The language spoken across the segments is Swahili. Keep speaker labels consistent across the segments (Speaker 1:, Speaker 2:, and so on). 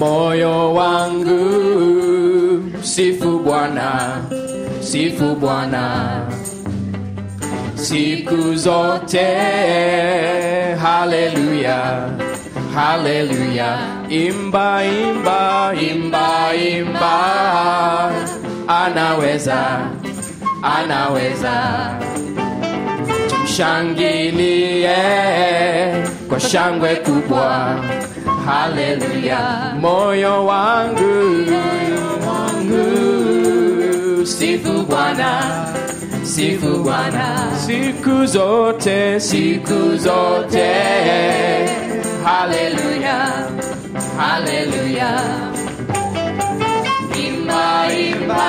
Speaker 1: moyo wangu sifu Bwana, sifu Bwana siku zote. Haleluya, haleluya, imba, imba, imba, imba, anaweza, anaweza tumshangilie kwa shangwe kubwa. Haleluya, moyo wangu, wangu, sifu Bwana, sifu Bwana siku zote, siku zote. Haleluya, haleluya, imba, imba,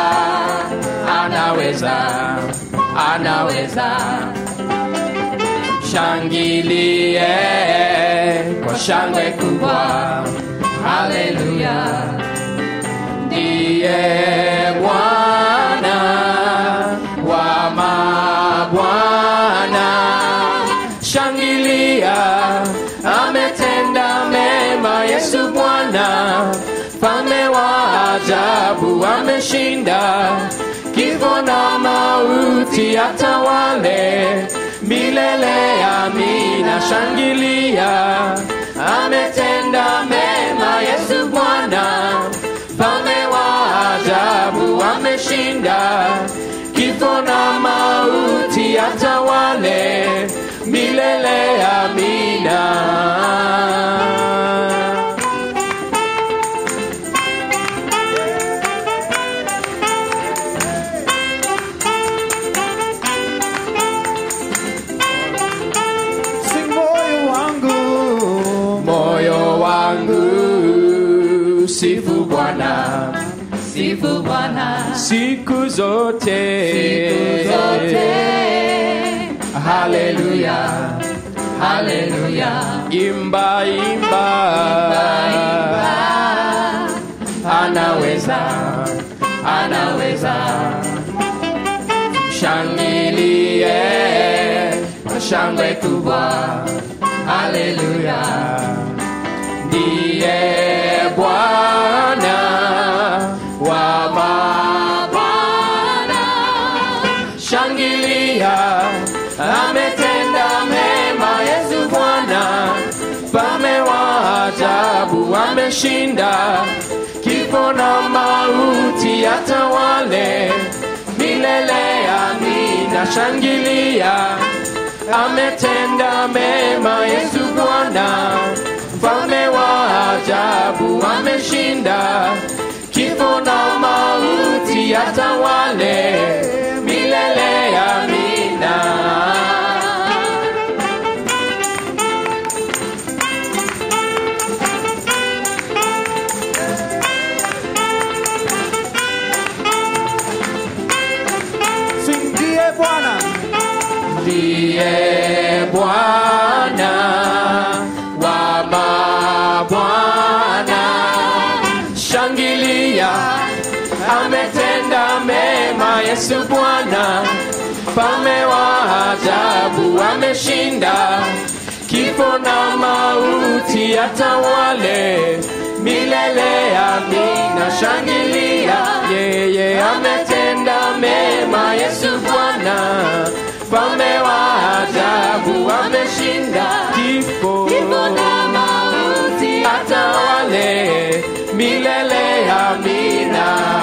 Speaker 1: anaweza, anaweza shangilie kwa shangwe kubwa. Haleluya, ndiye Bwana wa mabwana. Shangilia, ametenda mema Yesu Bwana, mfalme wa ajabu ameshinda kifo na mauti atawale milele. Amina, shangilia, ametenda mema Yesu Bwana, mfalme wa ajabu ameshinda kifo na mauti atawale milele. Amina.
Speaker 2: Sing moyo wangu,
Speaker 1: moyo wangu sifu Bwana,
Speaker 3: Sifu Bwana
Speaker 1: siku zote,
Speaker 3: siku zote.
Speaker 1: Haleluya,
Speaker 3: Haleluya.
Speaker 1: imba, imba,
Speaker 3: Imba.
Speaker 1: anaweza, anaweza, shangilie kwa shangwe kubwa. Haleluya, ndiye Bwana wa mabwana. Shangilia, ametenda mema Yesu Bwana, mfalme wa ajabu ameshinda kifo na mauti atawale milele. Amina, shangilia, ametenda mema Yesu Bwana, mfalme wa ajabu ameshinda kifo na mauti atawale milele. Amina.
Speaker 2: sing ndiye Bwana,
Speaker 1: ndiye Bwana wa mabwana. Shangilia, ametenda mema Yesu Bwana, mfalme wa ajabu ameshinda kifo na mauti atawale milele. Amina, shangilia, yeye ametenda mema Yesu Bwana, mfalme wa ajabu ameshinda kifo
Speaker 3: na mauti
Speaker 1: atawale milele. Amina.